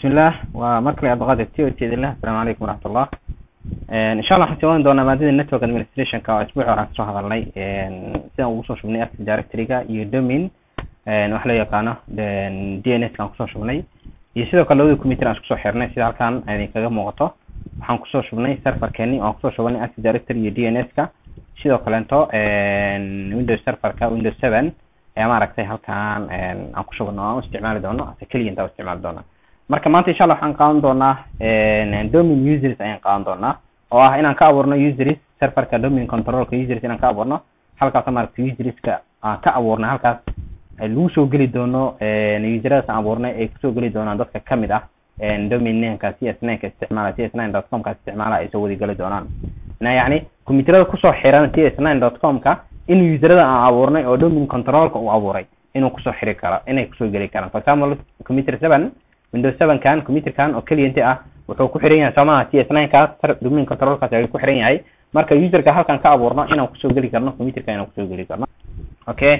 bismillah waa mar kale abdulqaadir t o jeedillah asalaamu calaykum waraxmatullah insha allah waxaan sii wadan doonaa maadada network administrationka oo isbuuci hore aan kasoo hadalnay sidaan ugu soo shubnay active directory-ga iyo domin wax loo yaqaano d n s ka aan kusoo shubnay iyo sidoo kale labada computer aan isku soo xirnay sida halkan idinkaga muuqato waxaan kusoo shubnay serverkeeni oo aan kusoo shubanay active directory iyo d n s ka sidoo kaleeto windows serverka windows seven ayaa maaragtay halkan aan ku shubano aan u isticmaali doono ase client aan u isticmaali doona marka maanta insha allah waxaan qaadan doonaa domin users ayaan qaadan doonaa oo ah inaan ka abuurno users serverka domin controlka users inaan ka abuurno halkaas maaragtay userska aan ka abuurnay halkaas lagu soo geli doono useradaas aan abuurnay ay kusoo geli doonaan dadka kamid ah domin nameka c s nine ka isticmaala c s nine dot com ka isticmaala ay soo wadi geli doonaan yacni computerada kusoo xiran c s nine dot com ka in userada aan abuurnay oo domin controlka uu abuuray inuu kusoo xiri karo inay kusoo geli karaan for example computer seven windows seven kan computerkan oo client ah wuxuu ku xiran yahay somaha c s nine kaas domin controlkaas ayuu ku xiran yahay marka userka halkan ka abuurno inaan kusoo geli karno computerka inaan kusoo geli karno okay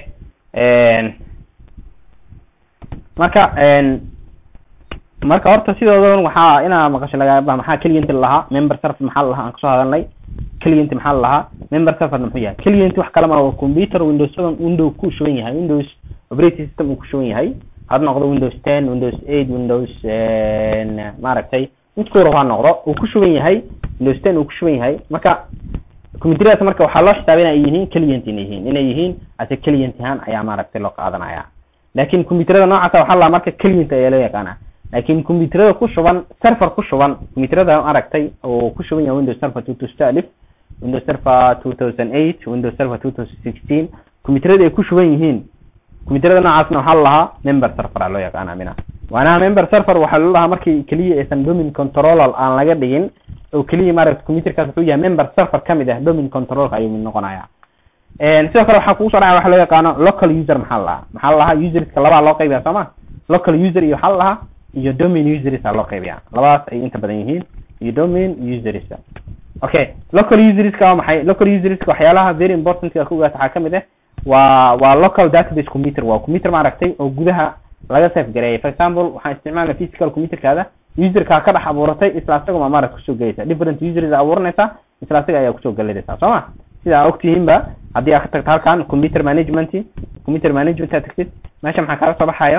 marka marka horta sidoodan waxaa inaa maqasho laga maxaa client lahaa member server maxaa lahaa aan kasoo hadalnay client maxaa lahaa member server muxuu yahay client wax kale ma waa computer windows seven window ku shuban yahay windows operating system uu ku shuban yahay had noqdo windows ten windows eight windows maaragtay midkuu rabo ha noqdo uu ku shuban yahay windows ten uu ku shuban yahay marka computeradaas marka waxaa loo xisaabay inay yihiin client inay yihiin inay yihiin ase client ahaan ayaa maaragtay loo qaadanaya laakin computerada noocaasa waxaa lahaa marka client ayaa loo yaqaana laakin computerada ku shuban server ku shuban computerada maaragtay oo ku shuban yahay windows server two thousand alif windows server two thousand eight windows server two thousand sixteen computerada ay ku shuban yihiin computerada noocaasna waxaa lahaa member server a loo yaqaana mina waanaha member server waxaa loo lahaa markii keliya aysan domin controlal aan laga dhigin oo keliya maaragta computerkaas wuxuu yahay member server kamid ah domin controlka ayuu mid noqonaya sidoo kale waxaa kugu soo dhacaya waxa loo yaqaano local user maxaa la lahaa maxaa la lahaa userska labaa loo qaybiya soo ma local user iyo waxaa la lahaa iyo domin users a loo qaybiya labadaas ay inta badan yihiin iyo domin users okay local userska waa maxay local userska waxyaalaha very important a ku ogaata waxaa kamid ah waa waa local database computer waa computer maaragtay oo gudaha laga safe gareeyay for example waxaan isticmaalna physical computerkaada userkaa ka dhex abuuratay isla asaga ma maaragta kusoo gelaysa different users abuuranaysaa isla asaga ayaa kusoo gelinaysaa soo ma sida aa ogtihiin ba haddii aad ka tagto halkan computer management computer management aad tagtid meesha maxaa kaga soo baxayo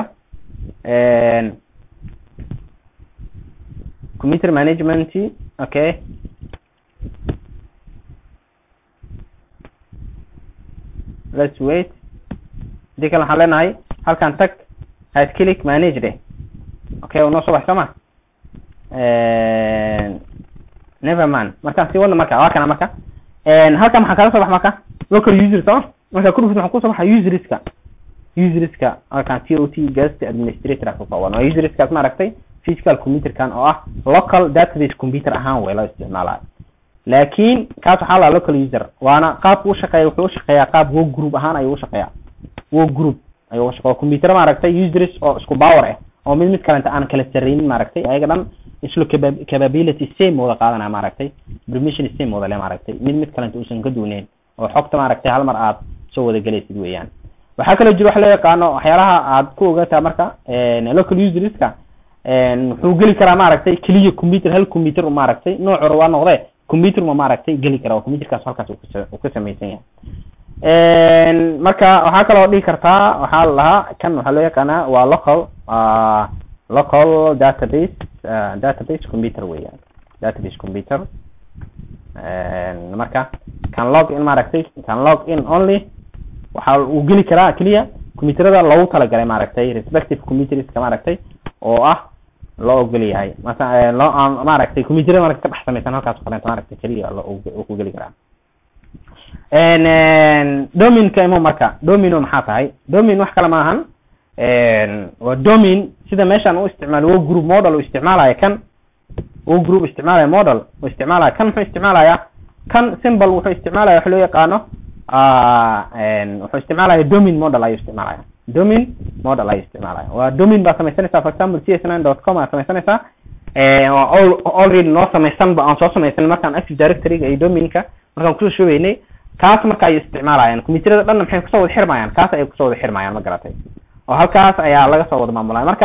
computer management okay let's wait hadii kale waxaan leenahay halkan tag right click manage de okay noo soo bax soo ma neverman markaan sii wadna marka waa kana marka halkan maxaa kaga soo bax marka local user soo marka kudhufid waxaa kusoo baxa userska userska halkan t o t guest administrator ka kooban waa userskaas maaragtay physical computerkan oo ah local database computer ahaan way loo isticmaalayo laakin kaas waxaa laha local user waana qaabka u shaqeeya wuxuu ushaqeeyaa qaab wo group ahaan ayuu ushaqeeya wo group ayuu ushaqeya waa computer maaragtay users oo isku power ah oo mid mid kalenta aan kala sareynin maaragtay ayaga dhan islo capability same wada qaadanaya maaragtay permission same wada le maaragtay mid mid kalenta uusan ka duuneyn oo xogta maaragtay hal mar aad soo wada gelaysid weeyaan waxaa kaloo jira wax loo yaqaano waxyaalaha aad ku ogaataa marka local userska wuxuu geli karaa maaragtay keliya computer hal computer maaragtay noocu rabaa noqde computer ma maaragtay geli kara computerkaas halkaas uu ka samaysan yahay marka waxaa kaloo dhihi kartaa waxaa la lahaa kan waxaa loo yaqaanaa waa local local database database computer weeyaan database computer marka kan log in maaragtay kan log in only waxa uu geli karaa keliya computerada loogu talagalay maaragtay respective computerska maaragtay oo ah loo ogol yahay masa loo maaragtay computerada marka ka dhex samaysan halkaas kalenta maaragtay keliya uu ku geli karaa dominka imo marka domino maxaa tahay domin wax kale maahan waa domin sida meeshaan u isticmaalo wo group model u isticmaalaya kan wo group isticmaalaya model u isticmaalaya kan muxuu isticmaalaya kan symbol wuxuu isticmaalaya wax loo yaqaano wuxuu isticmaalaya domin model ayuu isticmaalaya domin model ayuu isticmaalaya waa domin baa samaysanaysaa for example c s nine dot com aa samaysanaysaa already noo samaysan ba aan soo samaysan markaan active directoryga iyo dominka markaan kusoo shubaynay kaas marka ay isticmaalayaan computerada dhanna maxay kusoo wada xirmayaan kaas ayay kusoo wada xirmayaan ma garatay oo halkaas ayaa laga soo wada maamulaya marka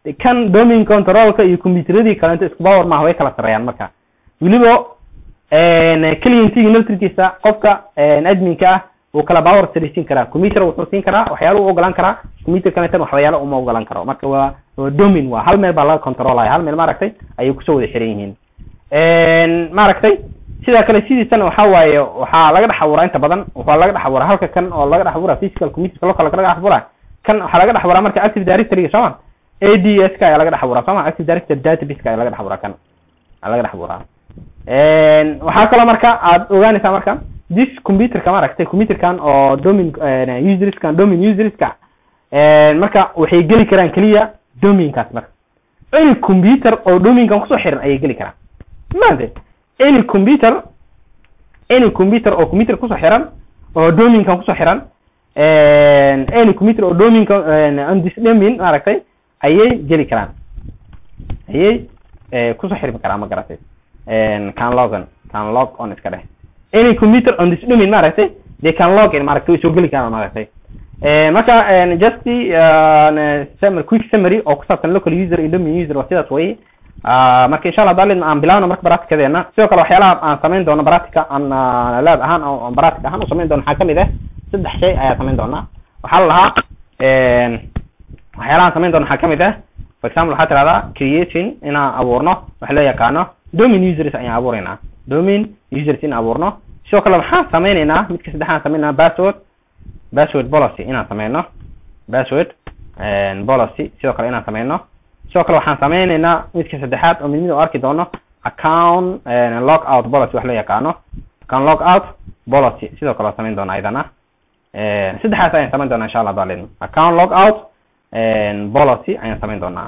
kan domain controlka iyo computeradii kalento isku power maaha way kala sareeyaan marka weliba clientigi naftirkiisa qofka adminka ah uu kala power sareysiin karaa computer wuxuu siin karaa waxyaala u ogolaan karaa computer kaleetan waxyaala uma ogolaan karo marka waa waa domain waa hal meel baa laga controlaya hal meel maaragtay ayay kusoo wada xiran yihiin maaragtay sidoo kale sidiisana waxa waaye waxaa laga dhex abuuraa inta badan waxaa laga dhex abuuraa halka kan oo laga dhex abuuraa physical computerka local laga dhex abuuraa kan waxaa laga dhex abuuraa marka active directory sooma a d s ka ayaa laga dhex abuuraa sooma active directory database ka ayaa laga dhex abuuraa kan ayaa laga dhex abuuraa waxaa kaloo marka aad ogaanaysaa marka this computerka maaragtay computerkan oo domain userskan domain userska marka waxay geli karaan keliya domainkaas marka any computer oo domainkan kusoo xiran ayay geli karaan maante any computer any computer oo computer kusoo xiran oo domainkan kusoo xiran any computer oo domainka on this domain maaragtay ayay geli karaan ayay kusoo xirmi karaan ma garatay can logon can log on iska dheh any computer on this domain maaragtay they can log in maaragtay way soo geli karaan maaragtay marka just summary quick summary oo ku saabsan local user iyo domain user waa sidaas way marka insha allah dalin aan bilaawno marka baracticadeena sidoo kale waxyaalaha aan samayn doono baractica aan lab ahaan oo baractic ahaan u samayn doono waxaa kamid ah saddex shay ayaa samayn doonaa waxaa la lahaa waxyaalaha aan samayn doono waxaa kamid ah for example waxaa tirahdaa creating inaan abuurno wax loo yaqaano domain users ayaan abuureynaa domain users in abuurno sidoo kale waxaan sameyneynaa midka saddexaan sameynaa password password policy inaan sameyno password policy sidoo kale inaan sameyno sidoo kale waxaan sameyneynaa midka saddexaad oo mid mid u arki doono account log out policy wax loo yaqaano account log out policy sidoo kale waa sameyn doona ayadana saddexaas ayaan sameyn doonaa insha allah dalin account log out policy ayaan sameyn doonaa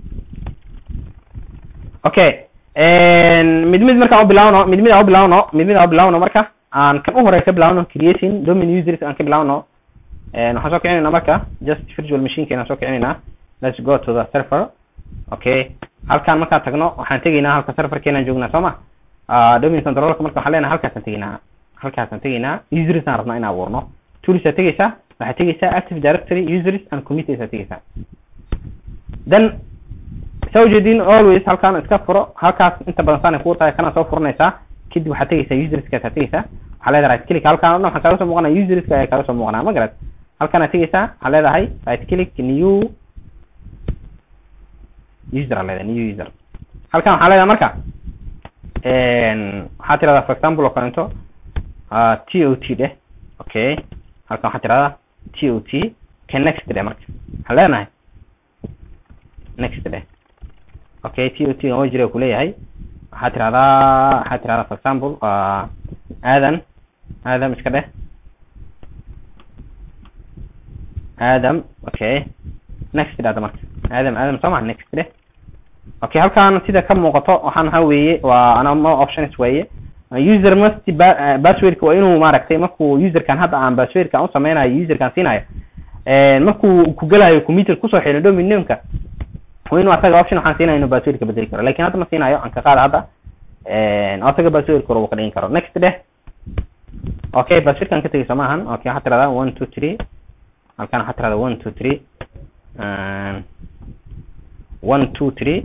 okay mid mid markaan u bilaawno mid mid aan u bilaawno mid mid aan u bilaawno marka aan kan u hore ka bilaawno creating domain users aan ka bilaawno waxaan soo kicinayna marka just virtual machine keena soo kicinayna let's go to the server okay halkaan markaan tagno waxaan tegaynaa halka serverkeenaan joognaa soo ma domain controlka marka waxaan leenahay halkaasaan tegaynaa halkaasaan tegaynaa users aan rabnaa in abuurno toolsaa tegaysaa waxaad tegaysaa active directory users and committees aad tegaysaa then saa ujeedin always halkaan iska furo halkaas inta badan saanay kuu tahay kana soo furanaysaa kadib waxaad tegaysaa userskaad tegaysaa waxaa leedahay right click halkaan o dhan waxaa kaaga soo muuqanaya userska ayaa kaaga soo muuqanaa ma garad halkaanaad tegaysaa waxaa leedahay right click new user aa leedahay new user halkan waxaa leedahay marka waxaa tirahdaa for example oo kalento t o t dheh okay halkan waxaa tirahdaa t o t ka next dheh marka waxaan leenahay next dheh okay t o t oo jira kuleeyahay waxaa tirahdaa waxaa tirahdaa for example aadan aadam iska dheh aadam okay next dhahda marka aadam aadam soo maha next dheh okay halkan sida ka muuqato waxaan waxa weeye waa ana mo options weeye user must passwordka waa inuu maaragtay markuu userkan hadda aan passwordkan u sameynayo userkan siinayo markuu ku gelayo computer kusoo xiran domain nameka waa inuu asaga option waxaan siinaya inuu passwordka bedeli karo lakin hadda ma siinayo aan ka qaada hadda asaga passwordka uu ka dhigin karo next dheh okay passwordkan ka tegay soo maahan okay waxaa tirahdaa one two three halkan waxaa tirahdaa one two three one two three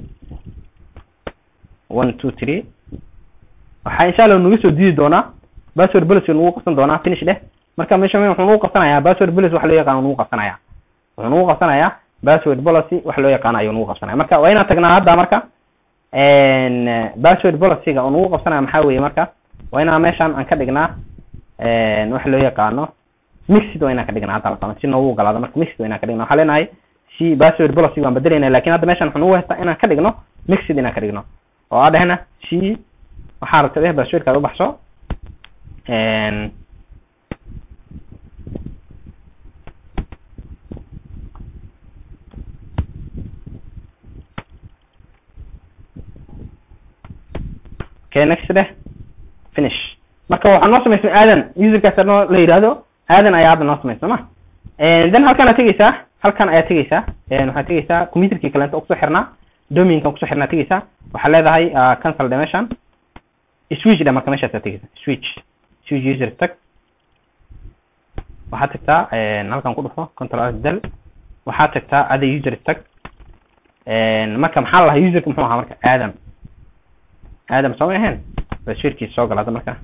one two three waxaa insha allah nagu soo diidi doonaa password policy nagu qabsan doonaa finish dheh marka meesha wuxuu nagu qabsanayaa password policy wax loo yaqaano nagu qabsanaya wuxuu nagu qabsanayaa password policy wax loo yaqaano ayuu nagu qabsanaya marka waa inaan tagnaa hadda marka password policyga oo nagu qabsanaya maxaa weeye marka waa inaan meeshan aan ka dhignaa wax loo yaqaano mixed waa inaan ka dhignaa hadda halkan si noogu ogolaado marka mixed waa inaan ka dhignaa waxaa leenahay si password policy waan bedelayna lakin hadda meeshan wuxuu nagu haystaa inaan ka dhigno mixed inaan ka dhigno oo aa dhehna si waxaa rabta deh passwordkaad ubaxso okay next dheh finish marka waxaa noo samaysmay aadan userkaas noo la yidhaahdo aadan ayaa hadda noo samaysay soo ma then halkan aad tegeysaa halkan ayaad tegeysaa waxaad tegeysaa computerkii kalenta oo kusoo xirnaa domainkan kusoo xirnaa tegeysaa waxaa leedahay cancel dhe meeshan switch dhe marka meeshaas aad tegeysaa switch switch user tag waxaad tagtaa halkan ku dhufo control s del waxaad tagtaa ada user tag marka maxaa la lahaa userka muxuu ahaa marka aadam aadam soo ma ahayn baswirkiisa soo gala hadda marka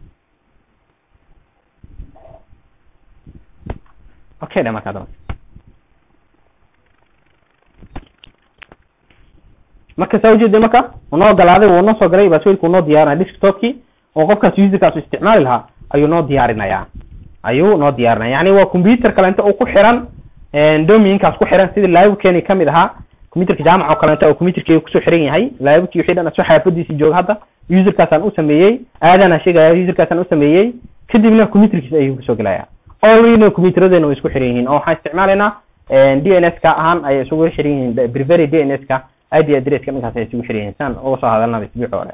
okay dhe marka hadaba marka saa ujeeda marka unoo galaaday wuu noo soo galay baswirka uu noo diyaarinaya desktopkii oo qofkaas userkaas u isticmaali lahaa ayuu noo diyaarinaya ayuu noo diyaarinaya yani waa computer kalenta uu ku xiran dominkaas ku xiran sidii livekeeni kamid ahaa computerka jaamac oo kalenta oo computerkeyga kusoo xiran yahay livekii wixii dhan asoo xaafadiisii jooga hadda userkaasaan u sameeyey aadana sheegaya userkaasaan u sameeyey kadibna computerkiisa ayuu kusoo gelaya already computeradena way isku xiran yihiin oo waxaan isticmaalaynaa d n s ka ahaan ayay isugu xiran yihiin brevery d n s ka id addresska dhankaas ay isugu xiran yihiin saan uga soo hadalnaba isbuuci hore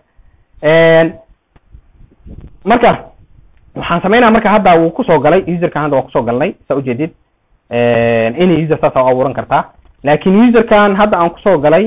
marka waxaan sameynaa marka hadda wuu kusoo galay userkan hadda waa kusoo galnay saa ujeedid inay user saas u abuuran kartaa laakin userkan hadda aan kusoo galay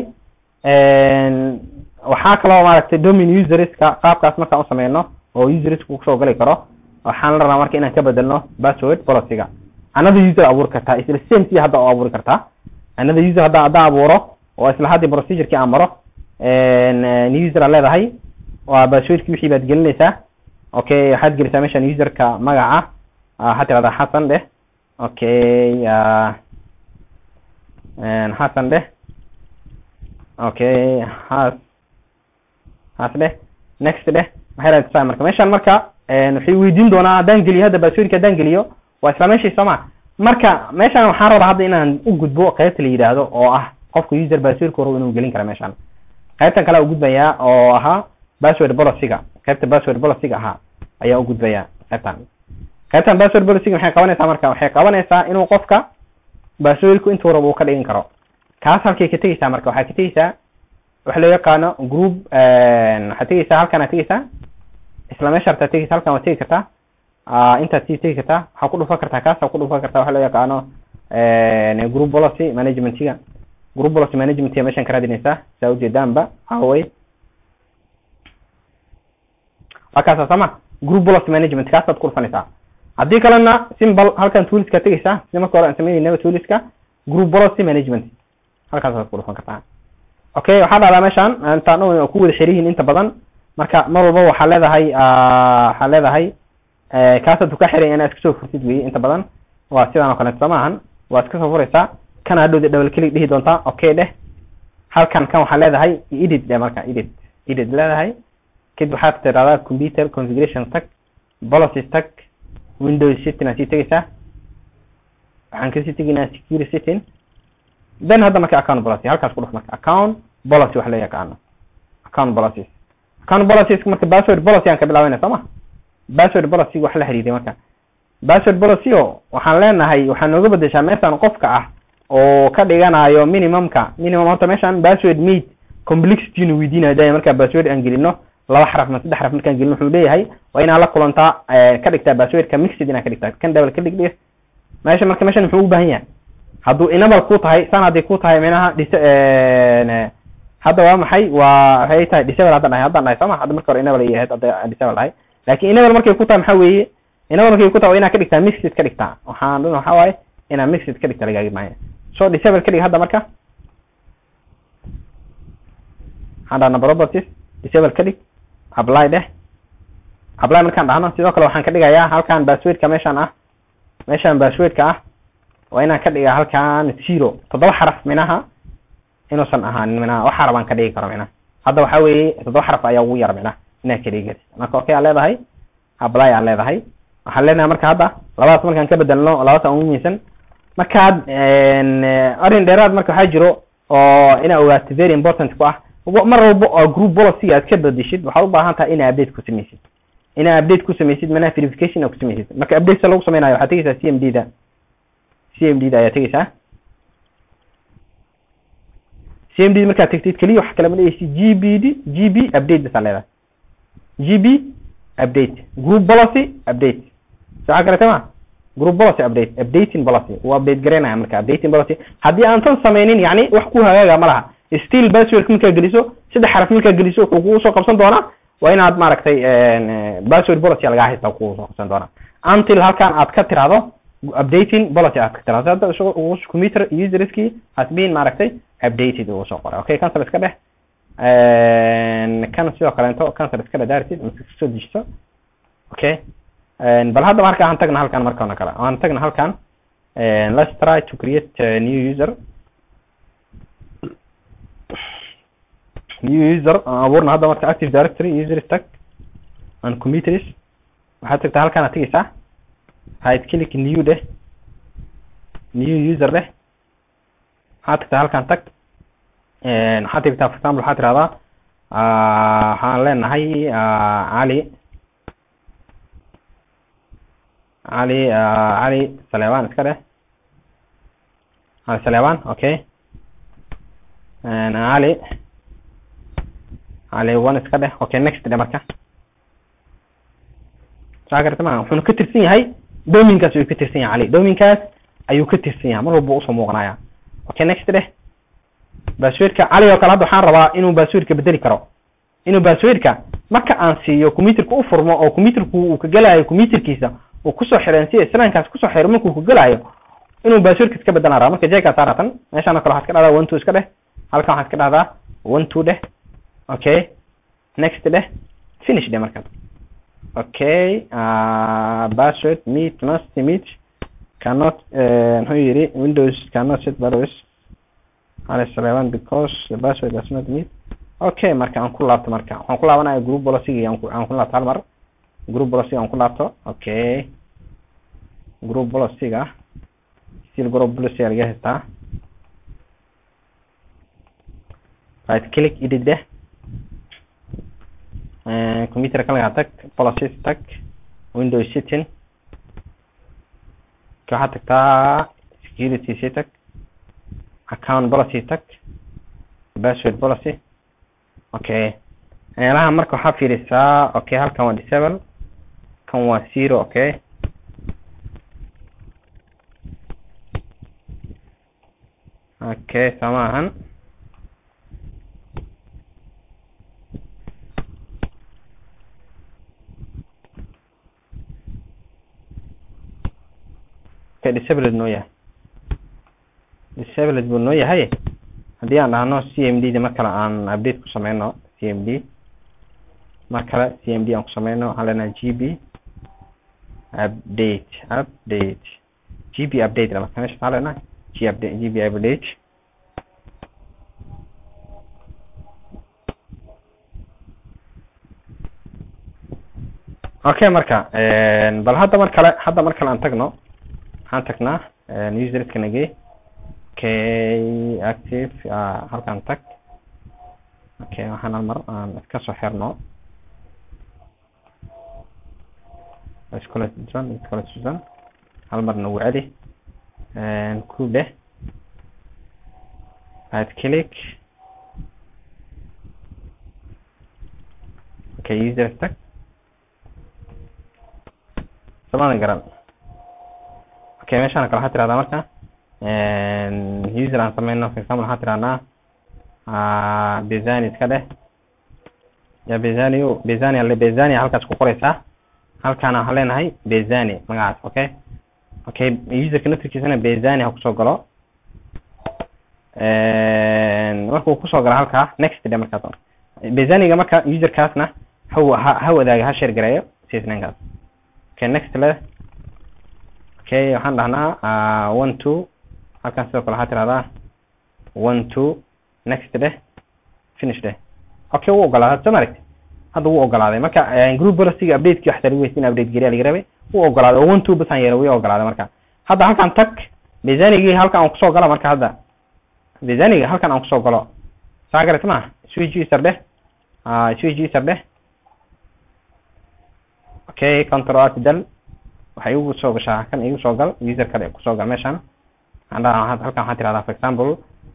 waxaa kaloo maaragtay domin userska qaabkaas markaan usameyno oo userska kusoo gali karo waxaan la rabaa marka inaan ka bedelno password policyga another user abuuri kartaa isla same si hadda u abuuri kartaa another user hadda haddaan abuuro oo isla haddii procedureki aan maro new user aa leedahay waa passwordki wixii baad gelinaysaa okay waxaad gelisaa meeshan userka magaca waxaad tirahdaa xasan dheh okay xasan dheh okay has has dheh next dheh maxay raadsaa marka meeshan marka waxay weydiin doonaa haddaan geliyo hadda passwordka haddaan geliyo waa isla meeshii soo ma marka meeshan waxaan rabaa hadda inaan u gudbo qaybta la yidhaahdo oo ah qofka user passwordka rabo inuu gelin kara meeshan qaybtan kale ugudbayaa oo ahaa password policyga qaybta password policyga ahaa ayaa ugudbaya qaybtan qaybtan password policyga maxay qabanaysaa marka waxay qabanaysaa inuu qofka passwordku intuu rabo uu ka dhigin karo kaas halkay ka tegeysaa marka waxaa ka tegeysaa waxa loo yaqaano group waxaad tegeysaa halkan aad tegeysaa isla meesha artaa tegeysa halkan waad tegi kartaa intaad sii tegi kartaa waxaa ku dhufan kartaa kaas ku dhufan kartaa waxa loo yaqaano group policy managementiga group policy managementiga meeshan ka raadinaysaa saa ujeedaanba away waa kaasa sama group policy management kaasaad ku dhufanaysaa haddii kalena simbal halkan tooliska tegeysaa sida marka hore aan sameynayna tooliska group policy management halkaasaad ku dhufan kartaa okay waxaa dhahdaa meeshan intaan dhan ku wada xiriyihiin inta badan marka mar walba waxaa leedahay waxaa leedahay kaasaad ka xiray inaad iska soo furtid weye inta badan waa sidaan oo kaleeto soo maahan waa iska soo furaysaa kan hadhowda double click dhihi doontaa okay dheh halkan kan waxaa leedahay edit dheh marka edit edit leedahay kadib waxaad tirahdaa computer configuration tag policies tag windows setting aad sii tegeysaa waxaan kasii tegaynaa security setting then hadda marka account policy halkaas ku dhuf marka account policy wax loo yaqaano account policies account policies marka password policy aan ka bilaabeyna soo ma password policy wax la xiriiray marka password policy o waxaan leenahay waxaa nooga bedeshaa meeshan qofka ah oo ka dhiganayo minimumka minimum horta meeshan password made complexity nu weydiinayo daya markaa password aan gelino laba xaraf ma saddex xaraf markaan gelino wuxuu leeyahay waa inaa la kulantaa ka dhigtaa passwordka mixed inaa ka dhigtaa kan double ka dhig dhig meesha marka meeshan muxuu u baahan yahay hadduu enable ku tahay san haddii ku tahay minaha dis hadda waa maxay waa waxay tahay disable haddaan dhahay haddaan dhahay sooma hadda marka hore enable ay ahayd hadda disable dhahay laakin enable markay ku tahay maxaa weeye enable markay ku tahay waa inaa ka dhigtaa mixed ka dhigtaa waxaan dhan waxaa waaye inaa mixed ka dhigta lagaaga baahanya so disable ka dhig hadda marka waxaan dhahnaa properties disable ka dhig apply dheh apply markaan dhahno sidoo kale waxaan ka dhigayaa halkan passwordka meeshaan ah meeshaan passwordka ah waa inaan ka dhigaa halkan zero toddoba xaraf minaha inuusan ahaanin minaha waxa rabaan ka dhigi karo minaha hadda waxaa weeye toddoba xaraf ayaa ugu yar minaha inaad ka dhigi kartid marka okay aa leedahay apply aa leedahay waxaan leenahay marka hadda labadaas markaan ka bedelno labadaas aan ugu muhiimsan markaad arrin dheeraad marka waxaa jiro oo inaa ogaato very important ku ah mar walba oo group policy aad ka bedeshid waxaad u baahan tahay inaa update ku sameysid inaa update ku sameysid manaha verification aa ku sameysid marka update sa lagu sameynayo waxaad tegeysaa c m d da c m d da ayaa tegeysaa c m d markaad tegtid keliya waxa kale ma dheheysid g b d g b update basaa leedahay g b update group policy update so waxaa kalete ma group policy update updating policy uu update garaynaya marka updating policy haddii aan tan sameynin yani wax ku hagaaga ma laha still passwordka markaa geliso saddex xaraf markaa geliso wuxuu kugu soo qabsan doonaa waa inaad maaragtay password policy lagaa haysta kugu soo qabsan doonaa until halkan aad ka tirahdo updating policy aad ka tirahdo hadda computer userski has been maaragtay updated uu soo qoray okay cancel iska dheh kan sidoo kaleeto cancel iska dheh daartid mise soo dejiso okay bal hadda marka aan tagna halkan markana kale aan tagna halkan let's try to create a new user new user aan abuurna hadda marka active directory user tag and committees waxaad tagtaa halkan aad tegeysaa right click new dheh new user dheh waxaad tagtaa halkan tag waxaad tagtaa for example waxaad tirahdaa waxaan leenahay cali cali cali saleban iska dheh cali saleban okay cali cali one iska dheh okay next dheh marka saa garata maa wuxuuna ka tirsan yahay dominkaas ayuu ka tirsan yahay cali dominkaas ayuu ka tirsan yahay mar walba usoo muuqanaya okay next dheh baswirka cali oo kale hadda waxaan rabaa inuu baswirka bedeli karo inuu baswirka marka aan siiyo computerka u furmo oo computerku uu ka gelayo computerkiisa uu kusoo xiran si islaankaas kusoo xiro markuu ka gelayo inuu baswirka iska bedelan rabaa marka jeeka saaratan meeshaan oo kale waxaad ka dhahdaa one two iska dheh halkan waxaad ka dhahdaa one two dheh okay next dheh finish dheh markaas okay uh, password meet must meet cannot muxuu yidhi windows cannot set values alice eleven because the password does not meet okay marka aan ku laabto marka waxaan ku laabanaya group policy aan ku aan ku laabto hal mar group policy aan ku laabto okay group policy-ga still group policy laga haystaa right click edit deh computer kalagaa tag policies tag windows setting waxaad tagtaa security si tag account policy tag password policy okay meelaha marka waxaa fiirisaa okay halkan waa disable kan waa zero okay okay sama ahan okay disabled noo yahay disabled buu noo yahay haddii aan dhahno c m d da mar kale aan update ku sameyno c m d mar kale c m d aan ku sameyno waxaan leenahay g b update update g b update marka meesha maxaa leenahay g update g b update okay marka bal hadda mar kale hadda mar kale aan tagno waxaan tagnaa userska nagey okay active halkan tag okay waxaan hal mar aan iska soo xirno iskula susan iskula susan hal mar nagu celi ku dheh right click okay user tag samadan garan okay meeshaan kale waxaa tirahdaa marka user aan sameyno for example waxaa tirahnaa bezani iska dheh ya bezani bezani ale bezani halkaas ku qoreysaa halkaana waxaan leenahay bezani magacaas okay okay userka naftirkiisana bezani ha kusoo galo markuu kusoo galo halkaa next dhe markaas bezaniga marka userkaasna ha ha wadaaga ha share gareeyo csnankaas okay next le okay waxaan dhahnaa one two halkan sidoo kale waxaa tirahdaa one two next dheh finish dheh okay wuu ogolaaday soo maragti hadda wuu ogolaaday marka group policyga updateki waxta lagu weysin update geliya laga rabay wuu ogolaaday oo one two basaan yeelay wuu ogolaaday marka hadda halkan tag bezanigii halkan aan kusoo galo marka hadda bezaniga halkan aan kusoo galo saa garata ma switch user dheh switch user dheh okay control alt del waxay igu soo gashaa kan igu soo gal user kale kusoo gal meeshan andha halkan waxaa tirahdaa for example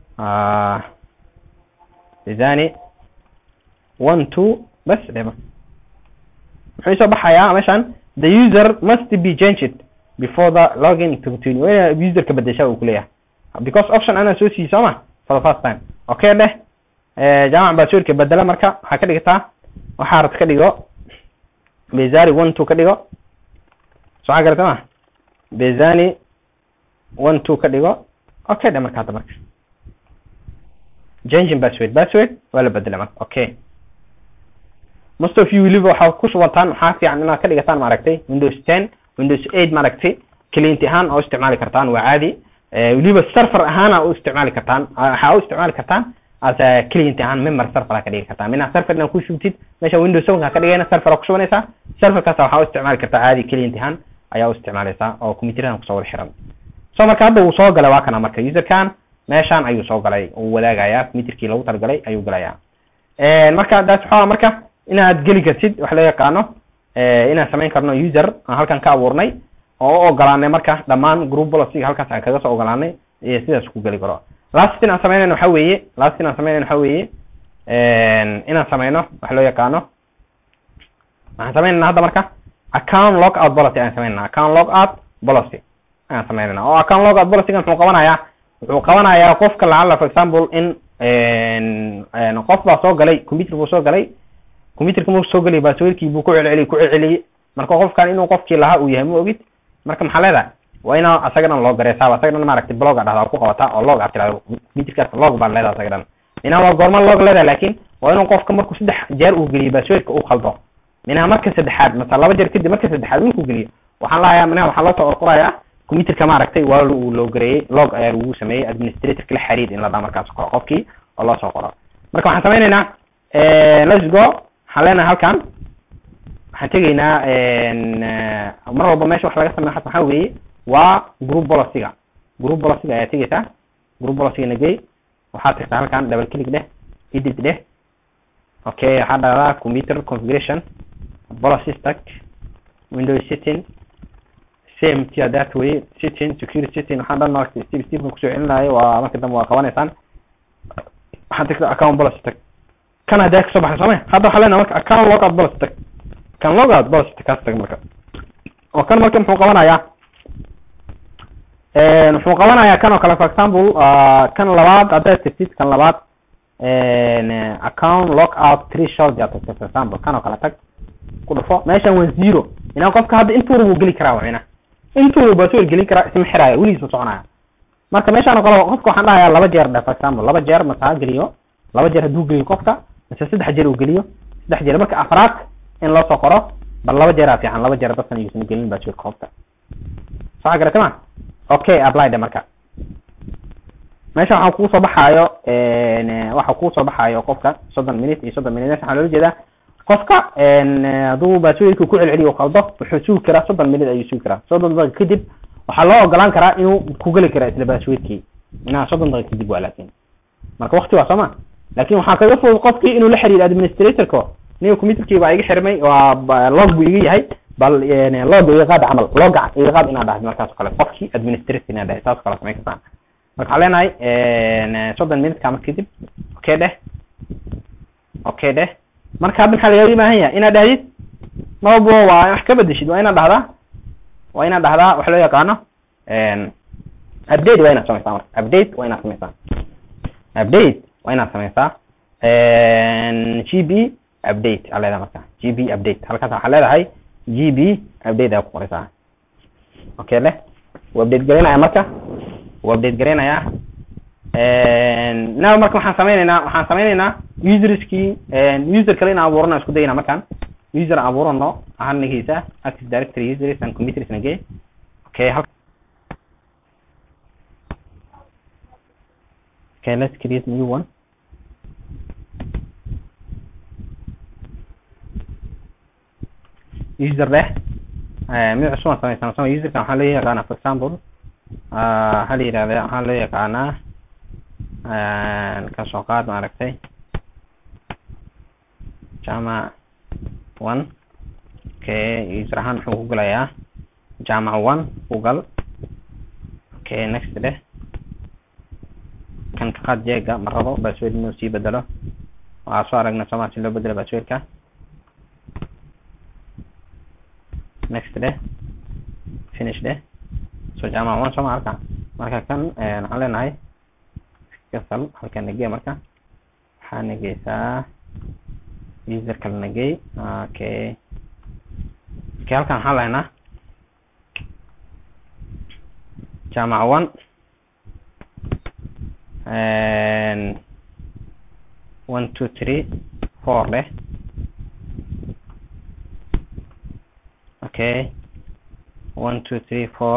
bezani one two bas dhe marka muxuu soo baxayaa meeshan the user must be changed before the login to continue waa ina userka bedesha uu kuleeyahay because option anaa soo siiyey sooma for the first time okay dheh jaamac baswirka bedela marka waxaa ka dhigtaa waxaa rad ka dhigo bezani one two ka dhigo soo xaa garata ma bezani one two ka dhigo okay dhe marka hadda marka changing password password waa la bedelay marka okay most of you weliba waxaa ku shubantaan waxaa fiican inaad ka dhigataan maaragtay windows ten windows eight maaragtay client ahaan oo isticmaali kartaan waa caadi weliba server ahaana u isticmaali kartaan waxaa u isticmaali kartaan as client ahaan member server ka dhigi kartaa mina server inaad ku shubtid meesha windows seven ka dhigayna server ku shubanaysaa serverkaas waxaa u isticmaali kartaa caadi client ahaan ayaa u isticmaalaysaa oo computerada kusoo wada xiran so marka hadda uu soo galay waa kana marka userkan meeshan ayuu soo galay uu wadaagayaa computerkii lagu talagalay ayuu galayaa marka daas waxaa marka inaad geli kartid wax loo yaqaano inaan samayn karno user aan halkan ka abuurnay oo u ogolaanay marka dhammaan group policy halkaas aan kaga soo ogolaanay iyo sidaas ku geli karo last inaan sameynayno waxa weeye last inaan sameynayno waxa weeye inaan sameyno wax loo yaqaano waxaan sameynayna hadda marka account log out policy ayaan sameynayna account log out policy ayaan sameynayna oo account log out policy muxuu qabanayaa wuxuu qabanayaa qofka lacala for example in qof baa soo galay computer buu soo galay computerka markuu soo galay passwordkii buu ku celceliyey ku celceliyey marka qofkan inuu qofkii lahaa uu yahay ma ogid marka maxaa leedahay waa inaa asaga dhan loo gareysaa asaga dhan maaragtay blog a dhahdaa ku qabataa oo log aad tirahdo computerkaas log baan leedahay asaga dhan minaa waa goorma log leedahay laakin waa inuu qofka markuu saddex jeer uu geliyo passwordka uu khaldo minaa marka saddexaad masa laba jeer kadib marka saddexaad winkuu geliyo waxaan lahayaa minaa waxaa loo soo qorqorayaa computerka maaragtay waa uu loo gareeyey log ayaa lagu sameeyey administratorka la xiriir in la dhaa markaas qoro qofkii oo loo soo qoro marka waxaan sameynaynaa let's go waxaan leenahay halkan waxaan tegaynaa mar walba meesha wax laga sameyo waxaa weeye waa group policyga group policyga ayaa tegeysaa group policyga nagey waxaad tagtaa halkan double click dheh edit dheh okay waxaa dhahdaa computer configuration policy stack windows setting same tia that way setting security setting waxaan dhan maragtay step stepka kusoo celinayo waa marka dambe waa qabanaysaan waxaad tagtaa account policy stack kan haddaa kasoo baxay soome hadda waxaa leenahay marka account logout policy tag kan logout policy tag kaas tag marka oo kan marka muxuu qabanayaa muxuu qabanayaa kan oo kale for example kan labaad haddaad tagtid kan labaad account logout threshold yaa tagtay for example kan oo kale tag ku dhufo meeshan waa zero inaa qofka hadda intuuna wuu geli karaa wacina intuuna password gelin karaa isma xiraayo weligiis u soconaya marka meeshaan oo kale qofka waxaan dhahayaa laba jeer dheh for example laba jeer mase ha geliyo laba jeer hadduu geliyo qofka mise saddex jeer uu geliyo saddex jeer marka afraad in loo soo qoro bal laba jeeraa fiican laba jeer dadkan yuusan gelin passwordka qofka soo garata ma okay apply de marka meesha waxaa kugu soo baxaayo waxa kugu soo baxaayo qofka soddon minute iyo soddon minute meesha waxaa loola jeedaa qofka hadduu passwordka ku celceliyo u qaldo wuxuu sugi karaa soddon minute ayuu sugi karaa soddon daqiiqa kadib waxaa loo ogolaan karaa inuu ku geli kara isla passwordkii inaha soddon daqiiqa kadib waa laakin marka wakti waa sooma laakin waxaa kaga fudud qofkii inuu la xiriiro administratorka niga computerkii baa iga xirmay waa log buu iga yahay bal log iga qaad camal log iga qaad inaad dhahdo markaas oo kale qofkii administrator inaad dhahay saas oo kale samayn kartaan marka waxaa leenahay soddon minute ka marka kadib okay dheh okay dheh marka hadda maxaa lagaga baahan yahay inaad dhahdid mabo waa wax ka bedeshid waa inaad dhahdaa waa inaad dhahdaa wax loo yaqaano update waa inaad samaysaa marka update waa inaad samaysaa update waa inaad samaysaa g b update aa leedahay marka g b update halkaas waxaa leedahay g b update aa ku qoraysaa okay leh wuu update garaynaya marka wuu update garaynayaa now marka waxaan sameyneynaa waxaan sameyneynaa userskii user kale inaan abuurano isku dayna markaan user aan abuurano ahaan nageysa active directory users and computers nagey okay hal okay let's create new one user leh mid cusub aan sameysana sama userka waxaa loo yaqaanaa for example waxaa la yidhahda waxaa loo yaqaanaa ka soo qaad maaragtay jamac one okay user ahaan muxuu ku galayaa jamac one ku gal okay next dheh kan ka qaad jeega ma rabo password inuu sii bedelo waa soo aragna sooma si loo bedelo passwordka next dheh finish dheh so jamac one sooma halka marka kan waxaan leenahay kasal halkan nagee marka waxaa nageysaa user kale nagey okay okay halkan waxaan lehnaa jamac one one two three four leh okay one two three four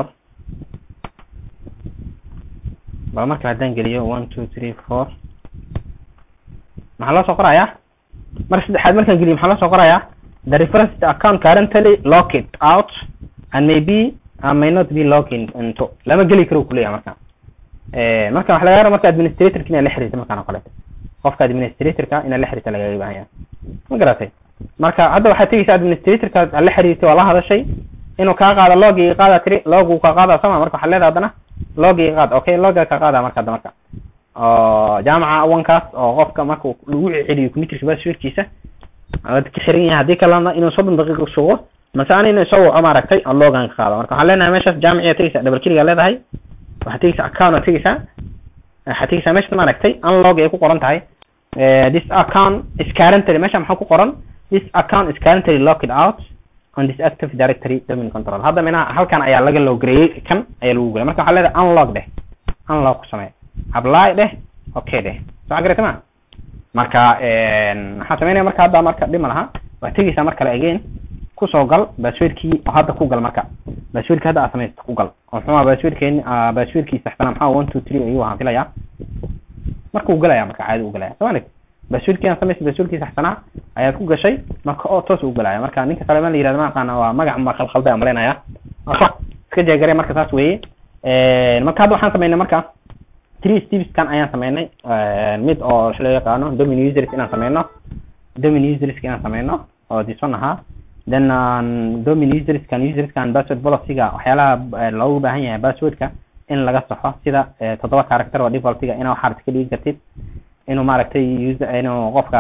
bal marka haddaan geliyo one two three four maxaa loo soo qorayaa mar saddexaad markaan geliyo maxaa loo soo qorayaa the reference to account currently locked out and maybe uh, may not be logging into lama geli karo kuleeyahay marka marka waxa laga marka administratorka inaad la xiriirto markaan oo kaleeto qofka administratorka inaad la xiriirto lagaga baahan yahay ma garatay marka hadda waxaad tegeysaa administratorka aad la xiriirtay waa la hadashay inuu kaa qaado logiga qaada tiri logu kaa qaada sama marka waxaad leedahay haddana logiga qaad okay logiga ka qaada marka hadda marka oo jaamaca awankaas oo qofka marka lagu celiyo computerka passwordkiisa aad ka xiran yahay haddii kalena inuu soddon daqiiqo sugo mase ana inuu soo waco maaragtay oo logan ka qaado marka waxaan leenahay meeshaas jaamiciyaa tegeysaa double kiligaa leedahay waxaad tegeysaa account aad tegeysaa waxaad tegeysaa meesha maaragtay unlog ay ku qoran tahay this account is currently meesha maxaa ku qoran this account is currently locked out on this active directory domain control hadda minaha halkan ayaa laga logreeyey kan ayaa lagu gelay marka waxaa leedahay unlog dheh unlog ku samee apply dheh okay dheh soo garata ma marka waxaan sameynaya marka hadda marka dhima laha waad tegeysaa mar kale again kusoo gal passwordkii oo hadda ku gal marka passwordki hadda aad samaysta ku gal oo muxuu aha passwordkeeni passwordkii saxsanaa maxaa one two three ayuu ahaan filayaa marka uu galaya marka caadi u galaya soo malig passwordkii aan samaystay passwordkii saxsanaa ayaad ku gashay marka oo toos u galaya marka ninka saleeman la yirahdo ma aqaana waa magac ma khalkhalday aan malaynayaa marka iska jeegare marka saas weeye marka hadda waxaan sameynay marka three stepskan ayaan sameynay mid oo waxa loo yaqaano domin users inaan sameyno domin users inaan sameyno oo dison ahaa then domin userskan userskan password policyga waxyaalaha loogu baahan yahay passwordka in laga saxo sida toddoba character oo defaultiga inaa waxaad ka dhigi kartid inuu maaragtay user inuu qofka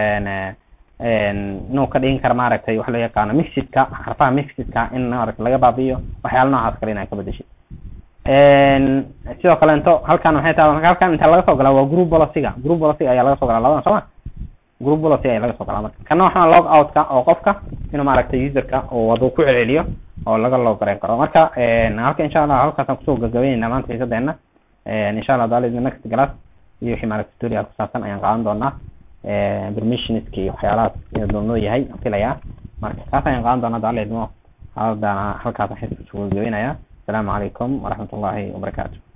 inuu ka dhigin karo maaragtay waxa loo yaqaano mixidka xarfaha mixidka in maaragtay laga baabi'iyo waxyaala noocaas kale inaa ka bedeshid sidoo kaleento halkan waxay tahay marka halkan inta laga soo galaa waa group policyga group policyga ayaa laga soo galaa labadan sooma group policy ayaa laga soo galaa marka kana waxaa log outka oo qofka inuu maaragtay userka uu wadu ku celceliyo oo laga loo gareyn karo marka halka insha allah halkaasaan kusoo gabagabeynayna maanta xiisadeena insha allah daalid next class iyo wixii maaragtay tutorial ku saabsan ayaan qaadan doonaa permissionska iyo waxyaalahaas doonoo yahay filayaa marka kaas ayaan qaadan doonaa daalidmo hadana halkaas waxaan kusoo gabagabeynaya السلام عليكم ورحمة الله وبركاته